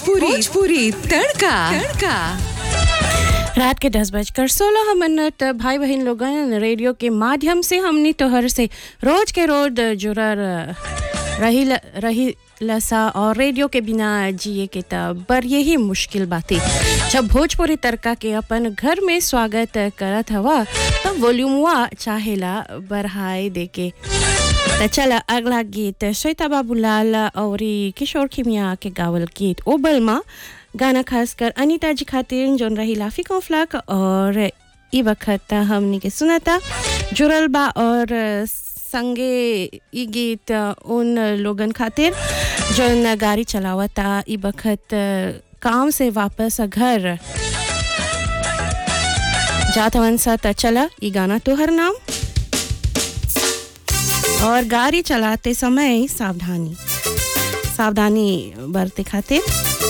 भोजपुरी भोजपुरी तड़का तड़का रात के दस बजकर सोलह मिनट भाई बहन लोगन रेडियो के माध्यम से हमनी तोहर से रोज के रोज जुड़ल रही रही लसा और रेडियो के बिना जिए के तब बर यही मुश्किल बाती जब भोजपुरी तड़का के अपन घर में स्वागत करत हवा तब वॉल्यूमवा चाहेला बढ़ाए देके त चल अगला गीत श्वेता बाबूलाल और किशोर खिमिया के गावल गीत ओबल माँ गाना खास कर अनीता जी खातिर जोन रही लाफी कौफलाक और ई वक्त हमनी के सुनाता जुड़ल बा और संगे ई गीत उन लोगन खातिर जोन गाड़ी चलावता ई वक्त काम से वापस घर जात हवन सा त चला ई गाना तोहर नाम और गाड़ी चलाते समय सावधानी सावधानी बरते खातिर